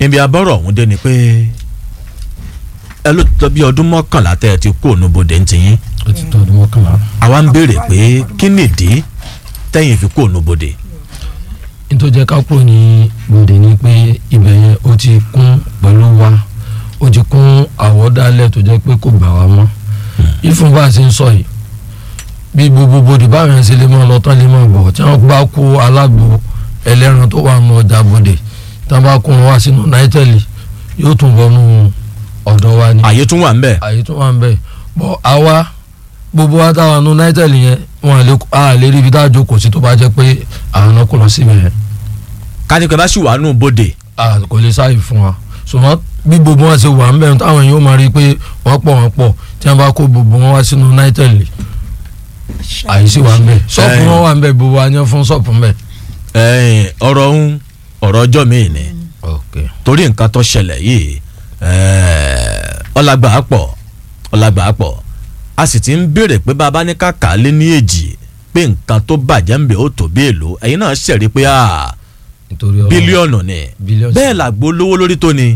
ibi abọ́rọ̀ ọ̀hún dé ni pé ẹ ló tọ́ bí ọdún mọ́kànlá tẹ́ ẹ ti kú ònúbodè ń tiyín ó ti tó ọdún mọ́kànlá. àwa ń béèrè pé kí nìdí tẹ́yìn fi kú ònúbodè. nítorí jẹ́ ká kúrò ní gbòde ni pé ibẹ̀ yẹn ó ti kún pẹ̀lú wa ó ti kún àwọ̀dálẹ̀ tó jẹ́ pé kò gbà wá mọ́ ìfún bá a ṣe ń sọ yìí bí gbogbo bòdì báwọn ẹ̀sìn lè máa lọ tán lè máa bọ̀ tí wọ́n bá kó alágbo ẹlẹ́ran tó wà nù ọjà bòdè tí wọ́n bá kó wọn wá sínú náítẹ́lì yóò tún bọ́ nù ọ̀dọ̀ wa ni àyè tún wà ń bẹ̀. àyè tó wà ń bẹ̀ bọ́ àwa gbogbo wa táwa nù náítẹ́lì yẹn wọn à lè a lè rí ibi tá a jókòó sí tó bá jẹ́ pé àwọn náà kò lọ síbẹ̀ yẹn kánípẹ́ bá sì wà nù bodè. a kò lè sáyè fún wa ṣùgbọ́n bí gbogbo wọn ṣe wà ń bẹ̀ táwọn yóò máa rí i pé wọ́n pọ̀ wọ́n pọ̀ tí wọ́n bá kó gbogbo wọn wá sínú náítẹ́lì àyè sì wà ń bẹ̀ ṣọ́ọ̀pù Eh. wọn wà ń bẹ̀ gbogbo wa yẹn fún ṣọ́ọ̀pù ń bẹ̀. ẹ̀ẹ́n, ọ̀rọ̀ ń ọ̀rọ̀ ọjọ́ mi ni ok torí nǹkan tó ṣẹlẹ̀ yìí ẹ̀ẹ́, ọlágbà pọ̀ ọlágbà pọ̀ a sì ti ń béèrè pé bàbá ní kàkà lé ní èjì pé nǹkan tó bàjẹ́ ń bẹ̀ ó tó bí èlò ẹ̀yin náà ṣẹ̀rí pé ah, nítorí ọlọ́run bílíọ̀nù ni bílíọ̀nù bẹ́ẹ̀ làgbo lówó lórí tó ni.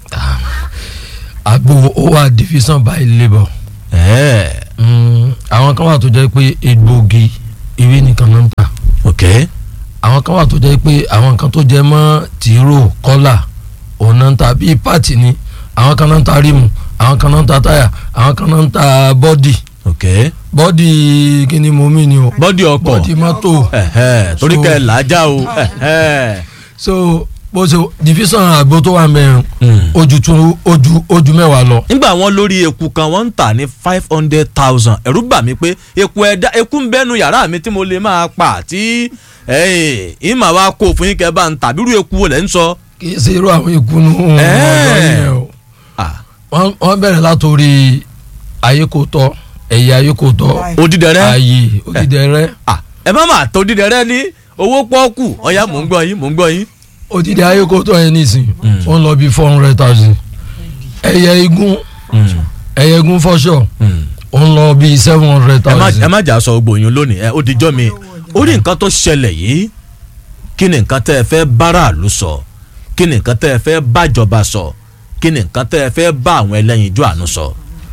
àgbo ó wà division by labour ẹ̀ẹ́, Mm, àwọn kan wà tó jẹ́ pé egbògi ewé nìkan náà ń tà ok àwọn kan wà tó jẹ́ pé àwọn kan tó jẹ́ mọ́ tìró kọ́là òun náà ń ta bíi pààtì ni àwọn kan náà ń ta rímù àwọn kan náà ń ta táyà àwọn kan náà ń ta bọ́dì ok bọ́dì kí ni mo mí ni o bọ́dì ọkọ̀ bọ́dì mọ́tò ẹ̀hẹ́, torí So- kẹ́ ẹ̀ làájá o ẹ̀hẹ́. so bó ṣe division àgbo tó wà mẹ́rin Mm. ojú tún ojú ojú mẹ́wàá lọ. nígbà wọn lórí eku kan wọ́n ń tà ní five hundred thousand ẹ̀rú bà mí pé eku ẹ̀dá eku ń bẹ́nu yàrá mi tí mo lè máa pa tí ìmọ̀ wa kó fún yín kẹ́ bá ń tà bírú eku wo lẹ́ ń sọ. kì í ṣe irú àwọn ìkùnú ọ̀dọ́ yẹn o Ah, wọ́n wọ́n bẹ̀rẹ̀ látòrí ayékòótọ́ ẹ̀yà ayékòótọ́ odídẹrẹ́ ayé òdìdẹrẹ́ Ah, ẹ má máa tó odídẹrẹ́ ní owó pọ́ọ́kù ọ̀ya mò ń gbọ́ yín mò ń gbọ́ yín. òdìdẹ ayékòótọ́ yẹn nìsín wọ́n lọ bí four hundred thousand ẹ̀yà igun ẹ̀yà igun fọ́ṣọ̀ wọ́n lọ bí seven hundred ẹ má- ẹ thousand. má jà sọ gbogbo yín lónìí ẹ ó dijọ́ mi orí nǹkan tó ṣẹlẹ̀ yìí kí ni nǹkan tẹ́ ẹ fẹ́ báráàlú sọ kí ni nǹkan tẹ́ ẹ fẹ́ bájọba sọ kí ni nǹkan tẹ́ ẹ fẹ́ bá àwọn ẹlẹ́yinjú àánú sọ.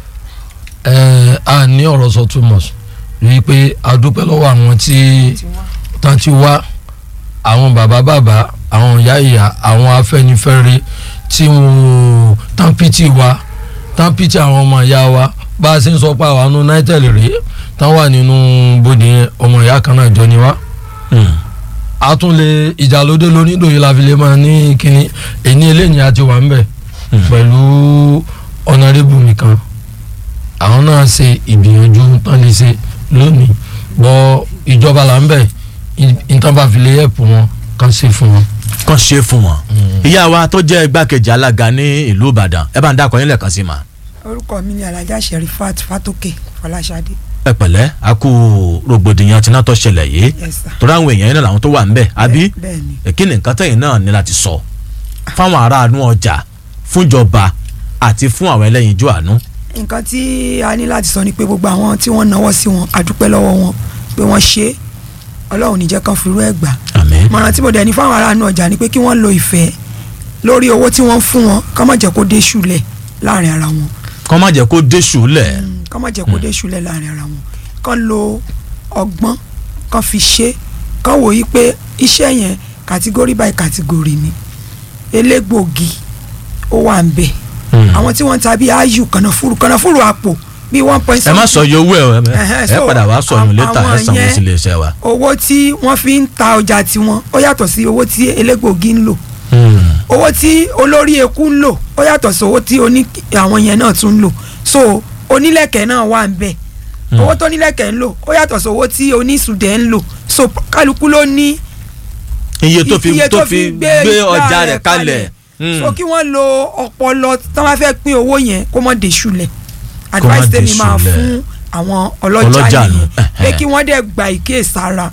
ẹ a ní ọ̀rọ̀ sọ too much rí i pé a dúpẹ́ lọ́wọ́ àwọn tí tán ti wá àwọn bàbá bàbá àwọn ìyá ìyá àwọn afẹ́nifẹ́re tí wọ́n tán pìtì wa tán pìtì àwọn ọmọ ìyá wa bá a ṣe ń sọ pé àwọn àánú united rèé tán wà nínú bòde yẹn ọmọ ìyá kan náà jọ ni wá a tún lè ìjàlódé lónídòye la fi lè máa ní kínní èyí eléyìí àti wà ń bẹ̀ pẹ̀lú ọ̀nàrẹ́bù mi kan àwọn náà ṣe ìgbìyànjú tán lè ṣe lónìí bọ́ ìjọba là ń bẹ̀ ìtàn bá fi lè ẹ̀pù wọn kàn ṣe fún wọn. kàn ṣe fún wọn. ìyá wa tó jẹ́ igbákejì alága ní ìlú ìbàdàn ẹ bá ń dákọ̀ yín lẹ́ẹ̀kan sí ma. orúkọ mi ni alhaja sherifat fatoke fọláṣadé ẹ pẹ̀lẹ́ a kú rògbòdìyàn tí náà tó ṣẹlẹ̀ yìí yes sir torí àwọn èèyàn yín náà làwọn tó wà ń bẹ̀ àbí bẹ́ẹ̀ ni ẹ kí ni nǹkan tẹ̀yìn náà ní láti sọ fáwọn aráàlú ọjà fúnjọba àti fún àwọn ẹlẹ́yinjú àánú. nǹkan tí a ní láti sọ ni pé gbogbo àwọn tí wọ́n náwó sí wọn a dúpẹ́ lọ́wọ́ wọn pé wọ́n ṣe é ọlọ́run níjẹ́ kan fi rú ẹ̀ gbà àmín. mọ̀ràn tí mo dẹ̀ ní fáwọn aráàlú ọjà ni pé kí wọ́n lo ìfẹ́ lórí owó tí wọ́n ń fún wọn kọ́ mọ̀ jẹ́ kó dé ṣúlẹ̀ láàrin ara wọn kọ́ má jẹ́ kó dé ṣùlẹ̀. kọ́ mọ̀ jẹ́ kó dé ṣúlẹ̀ láàrin ara wọn kán lo ọgbọ́n kán fi ṣe kán wò yí pé iṣẹ́ yẹn kàtígórì by kàtígórì ni elégbògi ó wà ń bẹ̀ àwọn tí wọ́n ń ta bíi ayu kànáfùrù kànáfùrù àpò bíi one point ẹ má sọ iye owó ẹ o, ẹ Ẹhẹ́, ẹ so, padà wá sọ yín létà ẹ àwọn sanwó yẹn- sí iléeṣẹ́ wa. owó tí wọ́n fi ń ta ọjà tiwọn ó yàtọ̀ sí owó tí elégbògi ń lò owó tí olórí eku ń lò ó yàtọ̀ sí owó tí oní àwọn yẹn náà tún ń lò so onílẹ̀kẹ̀ náà wà ń bẹ̀ owó tó nílẹ̀kẹ̀ ń lò ó yàtọ̀ sí owó tí onísùdẹ̀ ń lò so kálukú ló ní iye tó fi iye tó fi gbé ọjà rẹ̀ kalẹ̀. so kí wọ́n lo ọpọlọ tí wọ́n bá fẹ́ pín owó yẹn kó mọ́ dé ṣúlẹ̀ Kó má advice dé tèmi máa ṣúlẹ̀. fún àwọn Ọlọ́jà ọlọ́jà nù, nìyẹn pé ẹhẹ́. kí wọ́n dẹ̀ gba ìkéèsára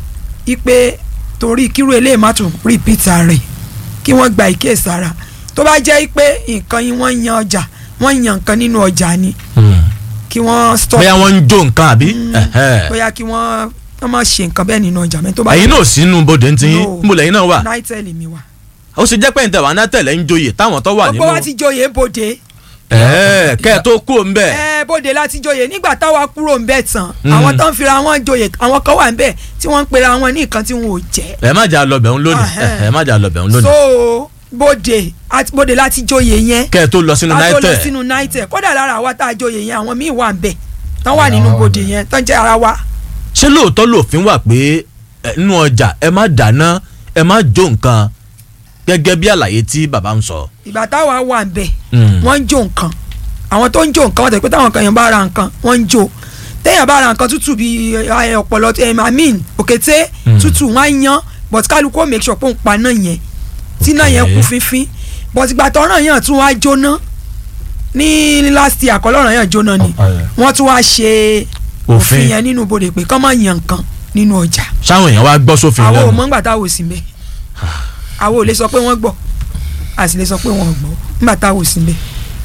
ipe torí kírú eléyìí má tún repeat rẹ̀ kí wọ́n gba ìkéèsára tó bá jẹ́ pé nǹkan yìí wọ́n yan ọjà wọ́n yan nǹkan nínú ọjà ni kí wọ́n stop bóyá wọ́n ń jó nǹkan àbí. ẹhẹ́. bóyá kí wọ́n wọ́n má ṣe nǹkan bẹ́ẹ̀ nínú ọjà mẹ́tọ́ bá ẹ̀yin náà sínú bodè ń tin No. níbo lẹ́yìn náà wà. náítẹ́ẹ̀lì mi wà ó sì jẹ́ pé ìtẹ̀ wà náà tẹ̀lé ń joyè táwọn tó wà nínú. gbogbo wa ti joyè bòde ẹ̀ẹ́ kẹ́ ẹ tó kú òun bẹ́ẹ̀. ẹ bòde láti joyè nígbà táwa kúrò ń bẹ̀ tán àwọn tó ń fira wọn joyè àwọn kan wà ń bẹ̀ tí wọ́n ń pera wọn ní nǹkan tí wọn ò jẹ́ ẹ má jà lọ bẹ̀rún lónìí Ahẹ́. ẹ má jà lọ bẹ̀rún so lónìí. bòde àti bòde láti joyè yẹn kẹ́ ẹ tó lọ sínú ká tó lọ náítẹ̀. sínú náítẹ̀ kódà lára àwa tá a joyè yẹn àwọn míì wà ń bẹ̀ tán wà nínú bòde yẹn tán jẹ́ ara wa ṣé lóòótọ́ lòfin wà pé ẹ, nínú ọjà ẹ má dáná ẹ má jó nǹkan gẹ́gẹ́ bí àlàyé tí bàbá ń sọ. ìgbà táwa wà ń bẹ̀ Mm. wọ́n ń jó nǹkan àwọn tó ń jó nǹkan wọ́n tẹ̀ pé táwọn kan yẹn bá ra nǹkan wọ́n ń jó téèyàn bá ra nǹkan tútù bíi ẹ, ọ̀pọ̀lọ ẹ, I mean òkété Mm. tútù wọ́n á yan but kálukú ó make sure pé òun pa náà yẹn tí náà yẹn kú fínfín but ìgbà tọ́ràn yẹn tún wá jóná ní last year àkọlọ́ràn yẹn jóná ni wọ́n tún wá ṣe Òfin. òfin yẹn nínú bodè pé kọ́ máa yan nǹkan nínú ọjà sáwọn èèyàn wá gbọ́ sófin àwọn ò lẹ́nu. mọ̀ ńgbà táwọn ò sí mbẹ̀ àwọn ò lè sọ pé wọ́n gbọ́ a sì lè sọ pé wọ́n ò gbọ́ ńgbà táwọn ò sí mbẹ̀.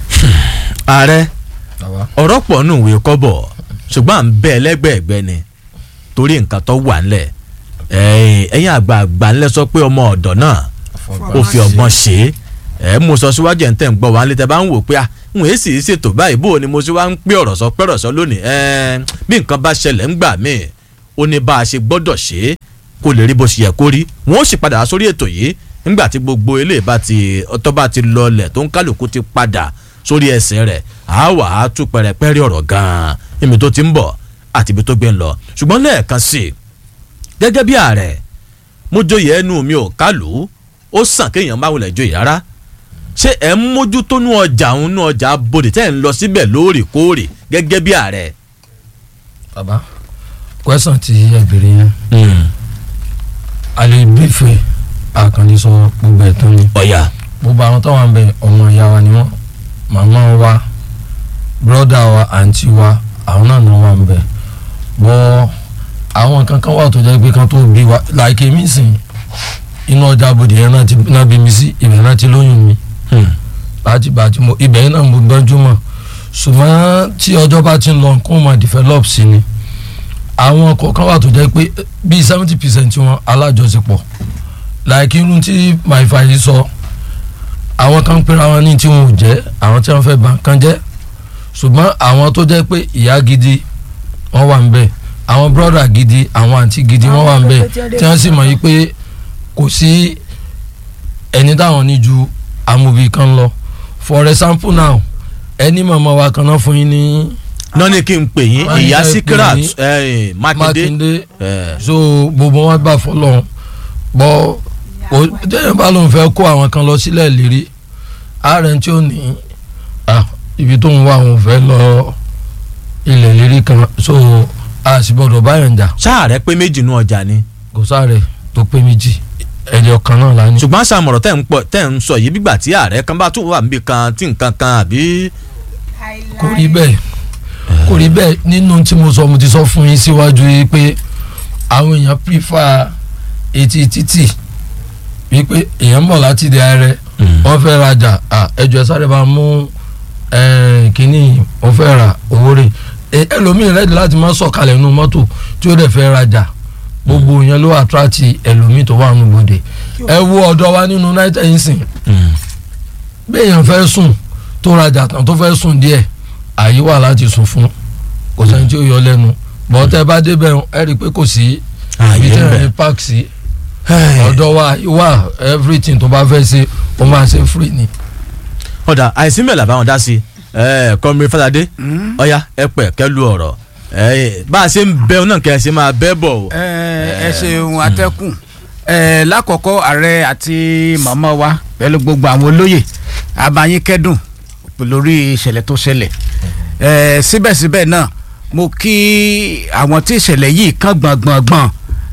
ààrẹ bàbá ọ̀rọ̀ pọ̀ nù ìwé kọ́bọ̀ ṣùgbọ́n à ń bẹ ẹlẹ́gbẹ̀ẹ́gbẹ́ ni torí nǹkan tó wà ńlẹ̀ ẹ̀yin ẹ̀yin àgbààgbà ńlẹ̀ sọ pé ọmọ ọ̀dọ́ náà ó fi ọgbọ́n ṣe é ẹ̀ mo sọ síwájú ẹ̀ ń tẹ̀ ń gbọ́ wá nílẹ̀ tẹ́ bá ń wò pé à ń wèé sì í ṣètò báyìí bó o ni mo ṣe wá ń pé ọ̀rọ̀ sọ pẹ́rọ̀ sọ lónìí ẹ̀ bí nǹkan bá ṣẹlẹ̀ ńgbà míì ó ní bá a ṣe gbọ́dọ̀ ṣe é kó lè rí bó ṣe yẹ kó rí wọn ó sì padà wá sórí ètò yìí nígbà tí gbogbo eléyìí bá ti ọtọ́ bá ti lọlẹ̀ tó ń kálukú ti padà sórí ẹsẹ̀ rẹ̀ á wà á tú pẹrẹpẹrẹ ọ̀rọ̀ gan-an níbi tó ti ń bọ̀ àti ibi tó gbé ń lọ ṣùgbọ́n lẹ́ẹ̀kan sí i gẹ́gẹ́ bí ààrẹ mo joyè ẹnu mi ò kálù ó sàn kéèyàn má wulẹ̀ joyè rárá ṣé ẹ̀ ń mójútó nú ọjà òun nú ọjà bodè tẹ́ ẹ̀ ń lọ síbẹ̀ lóòrèkóòrè gẹ́gẹ́ bí ààrẹ. bàbá kwẹsàn tí ẹ bèrè yẹn alẹ bífẹ àkànní sọ gbogbo ẹ tán ni ọ̀yà gbogbo àwọn tó wà ń bẹ ọmọ ìyá wa ni wọn màmá wa bírọ́dà wa àǹtí wa àwọn náà náà wà ń bẹ bọ́ àwọn kankan wà tó jẹ́ pé kan tó bí wa láìké mi sìn inú ọjà àbòdì yẹn náà ti náà bí mi sí ibẹ̀ náà ti lóyún mi bàtí bàtí mo ibẹ̀ yẹn náà mo gbọ́njú mọ̀ ṣùgbọ́n tí ọjọ́ bá ti ń lọ kó máa develop sí ni àwọn kọ̀ọ̀kan wà tó jẹ́ pé bíi seventy percent wọn alájọṣepọ̀ láìkí irun tí màìfà yìí sọ àwọn kan pera wọn ní tí wọn ò jẹ́ àwọn tí wọn fẹ́ bà kan jẹ́ ṣùgbọ́n àwọn tó jẹ́ pé ìyá gidi wọ́n wà ń bẹ̀ àwọn brọ́dà gidi àwọn àǹtí gidi wọ́n wà ń bẹ̀ tí wọ́n sì mọ̀ yí pé kò sí ẹni táwọn ní ju amòbí kan lọ for example now ẹni mọ̀mọ́ wa kan náà fún yín ní náà ní kí n pè yín Wọ́n ní ìyá kẹ́ ẹ pè Síkírát yín. eh, Mákindé Mákindé eh, so gbogbo wọn gbà fọlọ́run bọ́ tẹ́yìn bá lóun fẹ́ kó àwọn kan lọ sílẹ̀ lérí ààrẹ tí ó ní ah, ibi tó ń wá òun fẹ́ lọ ilẹ̀ lérí kan so a sì gbọ́dọ̀ báyọ̀ jà ṣáà rẹ pé méjì nú ọjà ni kò sáré tó pé méjì ẹ̀jẹ̀ kan náà la ní. ṣùgbọ́n àṣàmọ̀rọ̀ tẹ̀ ń pọ̀ tẹ̀ ń sọ yìí bígbà tí ààrẹ kan bá tún wà níbi kan tí nǹkan kan àbí. kò rí bẹ́ẹ̀ kò rí bẹ́ẹ̀ nínú tí mo sọ mo ti sọ fún yín síwájú yìí pé àwọn èèyàn pífà etí títì wípé èèyàn ń bọ̀ láti di ààrẹ wọ́n fẹ́ rajà à, ẹjọ́ ẹ sáré bá mú eh, kínní wọ́n fẹ́ ra owó rẹ̀ Eh, ẹlòmíì rẹ́dí láti má sọ̀kalẹ̀ nínú mọ́tò tí ó dẹ̀ fẹ́ rajà gbogbo yẹn ló àtúrátì ẹlòmíì tó wà nínú bòde ẹ wo ọ̀dọ́ wa nínú united nsìn béèyàn fẹ́ sùn tó rajà tán tó fẹ́ sùn díẹ̀ àyè wà láti sùn fún kò sẹ́ni tí ó yọ lẹ́nu bọ́tẹ́ bá débẹ̀ ẹ rí i pé kò sí ibi tí wọ́n ní park sí ọ̀dọ̀ wa wà everything tó bá fẹ́ ṣe ó máa ṣe free ni. ọ̀dà àìsí mẹ́lẹ̀ àbáwọn dá sí i kọ́mìrì Fáládé ọ̀yá ẹ pẹ̀ kẹ́ lu ọ̀rọ̀ Eh, bá a ṣe ń bẹ ọ náà kẹ́ ẹ ṣe máa bẹ́ bọ̀ o. ẹ ẹ ṣeun atẹ́kùn ẹ lákọ̀ọ́kọ́ ààrẹ àti màmá wa pẹ̀lú gbogbo àwọn olóyè abayín kẹ́dùn lórí ìṣẹ̀lẹ̀ tó ṣẹlẹ̀ ẹ síbẹ̀síbẹ̀ náà mo kí àwọn tí ìṣẹ̀lẹ̀ yìí kàn gbọ̀ngbọ̀ngbọ̀n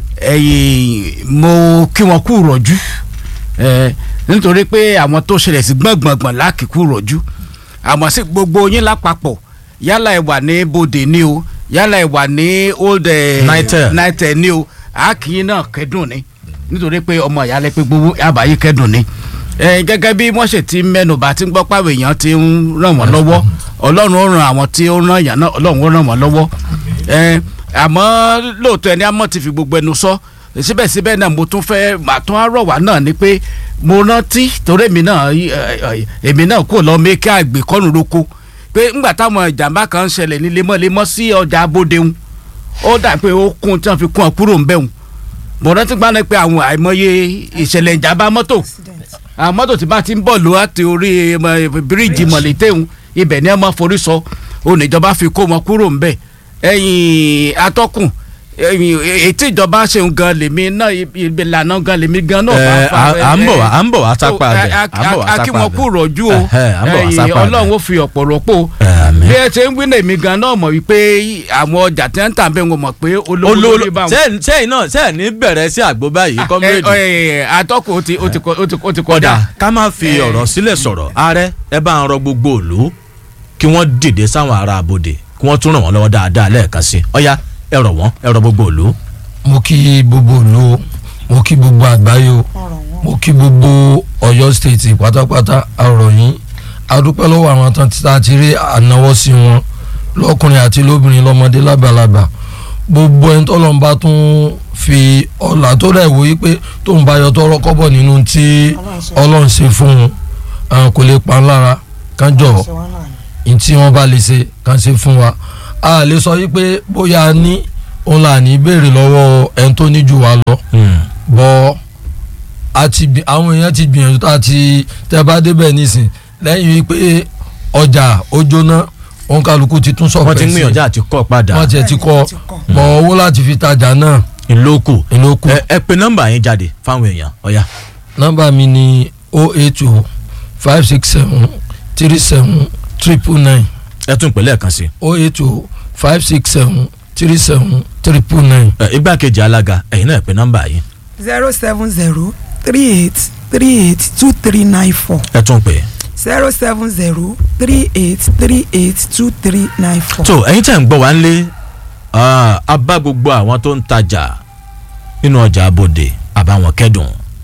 ẹ̀yìn mo kí wọn kú rọ̀jú ẹ nítorí pé àwọn tó ṣẹlẹ̀ sí gbọ̀ngbọ̀ngbọ̀n lákìkú rọ̀jú àmọ́ sí gbogbo yín lápapọ̀ yálà ẹ wà ní bòde ní o yálà ẹ wà ní old eh, Nitel. nitel ní o àkìyín náà kẹ́dùn ni nítorí pé ọmọ ìyálẹ̀ pé gbogbo àbáyé kẹ́dùn ni ẹ gẹ́gẹ́ bí wọ́n ṣe ti mẹ́nubà tí ń gbọ́ pàwọ̀ èèyàn ti ń ràn wọ́n lọ́wọ́ ọlọ́run ó ran àwọn tí ó ràn èèyàn náà ọlọ́run ó ràn wọ́n lọ́wọ́ ẹ àmọ́ lóòótọ́ ẹni àmọ́ ti fi gbogbo ẹnu sọ síbẹ̀síbẹ̀ náà mo tún fẹ́ màá tún á rọ̀ wá náà ni pé mo rántí torí èmi náà ẹ, ẹ, èmi náà kò lọ mẹ́kẹ́ àgbẹ̀kọ́nù roko pé ńgbà táwọn ìjàmbá kan ń ṣẹlẹ̀ ní lemọ́lemọ́ sí ọjà abódeun ó dà pé ó kún tí wọ́n fi kún ọ kúrò ń bẹ̀hùn mo rántí gbọ́dọ̀ pé àwọn àìmọye ìṣẹ̀lẹ̀ ìjàmbá mọ́tò àwọn mọ́tò tí bá ti ń bọ̀ lọ láti orí ẹmọ, bíríìjì mọ̀lẹ́tẹ̀hún ibẹ̀ ni ẹ máa forí sọ oníjọba fi kó wọn kúrò ńbẹ̀ ẹ̀yìn atọ́kùn ẹ̀yìn ètí ìjọba ṣeun gan lèmi náà ìlànà gan lèmi gan náà Ẹ, fà á à à ń bọ̀ wá à ń bọ̀ wá so, sápá a- bẹ̀ a- à ń bọ̀ wá a- a kí sápá wọn bẹ̀. kú rọ̀jú o Ẹhẹ́, à ń bọ̀ wá ẹ̀yìn sápá bẹ̀. ọlọ́run ó fi ọ̀pọ̀ rọ́pò Àmín. bí ẹ ṣe ń gbé èmi gan náà mọ̀ wípé àwọn ọjà tí wọ́n ń tà bẹ́ẹ̀ wọn mọ̀ pé olówó olólo lórí bá wọn sẹ́yìn sẹ́yìn náà sẹ́yìn ní bẹ̀rẹ̀ sí àgbo báyìí kọ́mírèdì. ẹ, ẹ, atọ́kùn ó ti ó ti kọ- ó ti ó ti kódà kọjá ká má fi Eh. ọ̀rọ̀ sílẹ̀ sọ̀rọ̀ ààrẹ ẹ bá ń rọ gbogbo òlu kí wọ́n dìde sáwọn ará abòde kí wọ́n tún ràn wọ́n lọ́wọ́ dáadáa lẹ́ẹ̀kan sí i ọ̀ya ẹ rọ̀ wọ́n ẹ rọ gbogbo òlu. mo kí gbogbo ìlú o mo kí gbogbo àgbáyé o mo kí gbogbo Ọ̀yọ́ state pátápátá àrọ̀ yín adúpẹ́ lọ́wọ́ àwọn tán tí a ti rí ànáwọ́ sí wọn lọ́kùnrin àti lóbìnrin lọ́mọdé lágbàlagbà gbogbo ẹni tó lọ́n bá tún fi ọ̀là tó rẹ̀ wò yí pé tó ń bá yọ tọrọ kọ́bọ̀ nínú tí Ọlọ́run ṣe fún un àwọn kò lè pa ń lára kán jọ̀ọ́ ní tí wọ́n bá lè ṣe kàn ṣe fún wa a lè sọ yí pé bóyá a ní òun là ní béèrè lọ́wọ́ ẹni tó ní jù wá lọ bọ́ a ti gbì- àwọn èèyàn ti gbìyànjú tá a ti tẹ́ bá débẹ̀ nísìn lẹ́yìn wípé ọjà ó jóná òun kálukú ti tún sọ̀pẹ́ wọ́n ti ń gbìyànjú àti kọ́ padà wọ́n tiẹ̀ ti kọ́ ti kọ́. bọ̀ owó láti fi tajà náà ìlókù ìlókù ẹ ẹ pe nọ́mbà yín jáde fáwọn èèyàn ọ̀ya. nọ́mbà mi ni o eight o five six seven three seven triple nine ẹ tún pè lẹ́ẹ̀kan sí i. o eight o five six seven three seven triple nine. ẹ, igbákejì alága ẹ̀yin náà pe nọ́mbà yín zero seven zero three eight three eight two three nine four ẹ tún pè. zero seven zero three eight three eight two three nine four. tó ẹ̀yin tẹ̀ ń gbọ́ wá ń lé a bá gbogbo àwọn tó ń tajà nínú ọjà abòde àbáwọn kẹ́dùn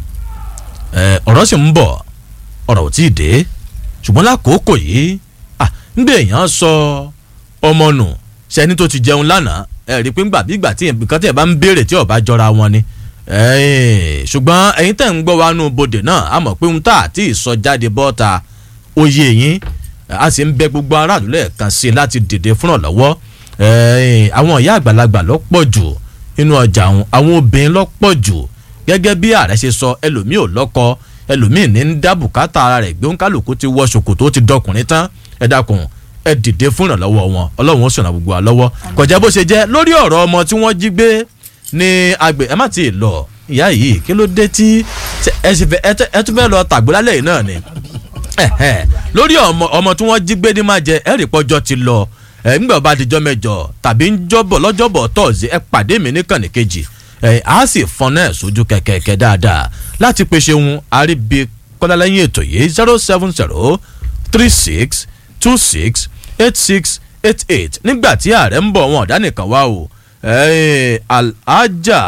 ẹ, ọ̀rọ̀ sì ń bọ̀ ọ̀rọ̀ ò tí ì dé ṣùgbọ́n lákòókò yìí ah, nígbà èèyàn sọ ọmọ nù sẹ́ni tó ti jẹun lánàá ẹ rí i pé ńgbà bí ìgbà tí nǹkan tí ẹ bá ń béèrè tí ó bá jọra wọn ni Ẹ́ẹ̀, ṣùgbọ́n ẹ̀yin tẹ̀ ń gbọ́ wa nù bodè náà a mọ̀ pé ń tà àti ìsọ jáde bọ́ta oyè yín a sì ń bẹ gbogbo aráàlú lẹ́ẹ̀kan sí i láti dìde fúnra lọ́wọ́ Ẹ́ẹ̀, àwọn ìyá àgbàlagbà ló pọ̀ jù nínú ọjà àwọn àwọn obìnrin ló pọ̀ jù gẹ́gẹ́ bí ààrẹ ṣe sọ ẹlòmíì ò lọ́kọ ẹlòmíì ní ń dá bùkátà ara rẹ̀ gbé òǹkálùkù ti wọ ṣòkòtò ó ti dọkùnrin tán ẹ dákun ẹ dìde fún ìrànlọ́wọ́ wọn ọlọ́run ó sọ̀nà gbogbo wa lọ́wọ́ kọjá bó ṣe jẹ́ lórí ọ̀rọ̀ ọmọ tí wọ́n jí gbé ní agbè ẹ má ti lọ ìyá yìí kí ló dé tí ṣe- ẹ sì fẹ́ ẹ tẹ́- ẹ tún fẹ́ lọ tàgbólálẹ̀ yìí náà ni Ẹ̀hẹ́. lórí ọmọ ọmọ tí wọ́n jí gbé ní máa jẹ ẹ̀rì pọ́jọ́ ti lọ ẹ̀ ńgbà bá dijọ́ mẹ́jọ tàbí ńjọ́bọ̀ lọ́jọ́bọ̀ tọ́ọ̀sì ẹ pàdé mi níkànnì kejì ẹ̀ á sì fọn náà sójú kẹ̀kẹ́kẹ́ dáadáa láti pèsè ohun àríbi kọ́lálẹ́yìn ètò yìí zero seven zero three six two six eight six eight eight nígbà tí ààrẹ ń bọ̀ wọn ọ̀dá nìkan wá o ẹ̀ alhaja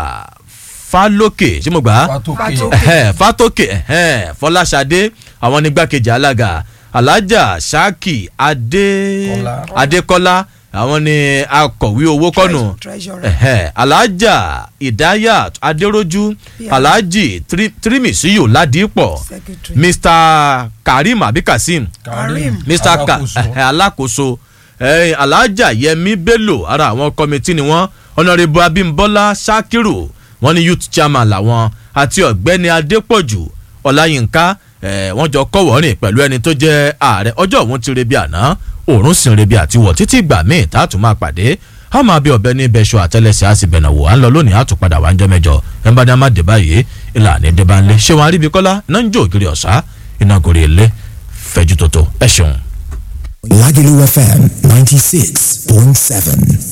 falókè ṣé mo gbà á Fátókè. ẹhẹn fatoke ẹhẹn fọláṣadé àwọn nígbàkejì alága alájà saki adé Kọ́lá. adékọ́lá àwọn ní akọ̀wé owó kọ́nù treasurer. ẹhẹn alájà ìdáyà adéròjú Yeah. alájì Tri- tírímìsíyò ládìpọ̀ secretary. mr karim abikasim Karim. mr ka ẹhẹn, alákòóso ẹhẹn, alájà yẹmi bello ara àwọn kọmitì ni wọn ọ̀nàrẹ́bù abímbọ́lá sakiru wọn ní youth chairman làwọn àti ọ̀gbẹ́ni adépọ̀jù ọláyínká ẹ̀ wọ́n jọ kọ́wọ́rìn pẹ̀lú ẹni tó jẹ́ ààrẹ ọjọ́ òun ti rebi àná òórùn sì ń rebi àtiwọ̀ títí ìgbà míì tá a tún máa pàdé a máa bí ọbẹ̀ ní bẹ́ṣọ àtẹlẹsẹ̀ á sì bẹ̀nà wò á ń lọ lónìí á tún padà wá ń jẹ́ mẹ́jọ ẹ̀ ń bá dá má dé báyìí ìlànà ìdẹ́bánlé ṣé wọn aríbi kọ́lá náà ń jó ògiri ọ̀sá iná gòrè ilé fẹ́jú tótó ẹ̀ ṣeun. Lagelu FM 96.7.